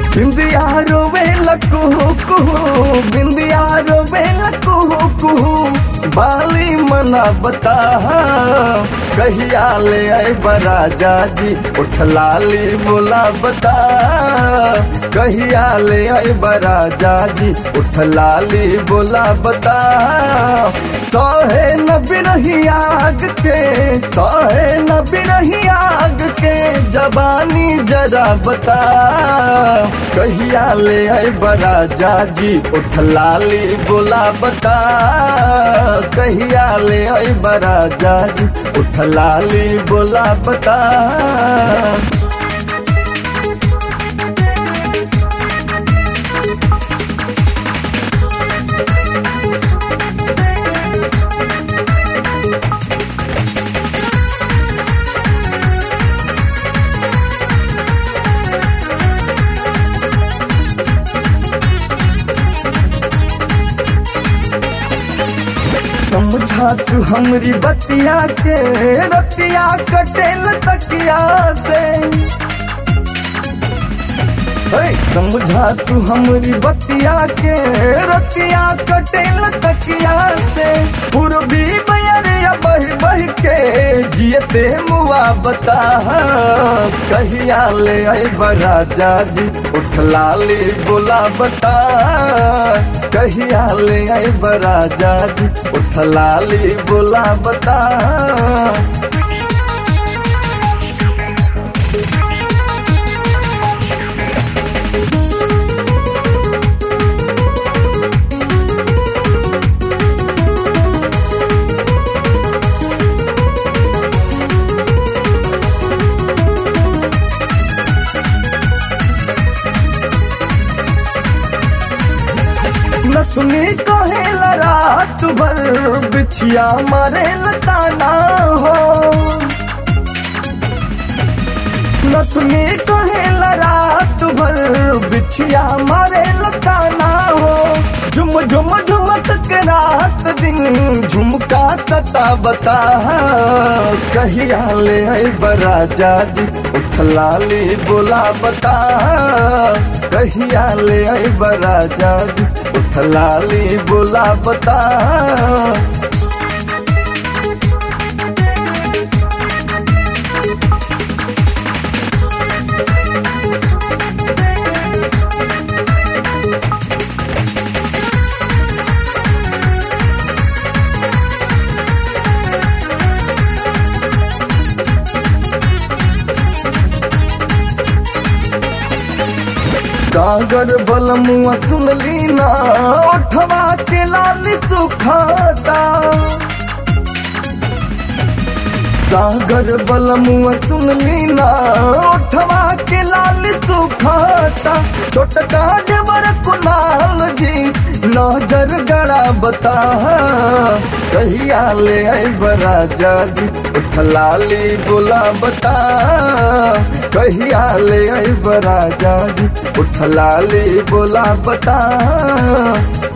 बिंदिया रोवे लकुहू कुहू बिंदिया रोवे लकुहू कुहू बाली मना बता कहिया ले आए बराजा जी उठ लाली बोला बता कहिया ले आए बराजा जी उठ लाली बोला बता सहे न बिरही आग के सहे न बिरही आग के जबानी जरा बता कहिया ले आए बराजा जी उठ लाली बोला बता कहिया ले आए बराजा जी उठ लाली बोला बता समझा तू हमरी बतिया के रतिया कटेल तकिया से हे, समझा तू हमरी बतिया के रतिया कटेल तकिया से पूर्वी बयरिया बह बह के जियते मुआ बता कहिया ले आई बराजा जी उठ लाली बोला बता कहिया ले आई बराजा जी उठ लाली बोला बता नथुनी कहेला रात भर बिछिया मारे लताना हो नथुनी कहेला रात भर बिछिया मारे लताना हो झुम झुम झुमक के रात दिन झुमका तता बता कहिया ले आई बराजा जी उठ लाली बोला बता कहिया ले आई बराजा जी उठ लाली बोला बता कागर बलमुआ सुनली ना उठवा के लाल सुखाता सागर बलमुआ सुनली ना उठवा के लाल सुखाता छोटका देवर कुनाल जी नजर गड़ा बता कहिया ले आई बराजा जी उठ लाली बोला बता कहिया ले आई बराजा जी उठ लाली बोला बता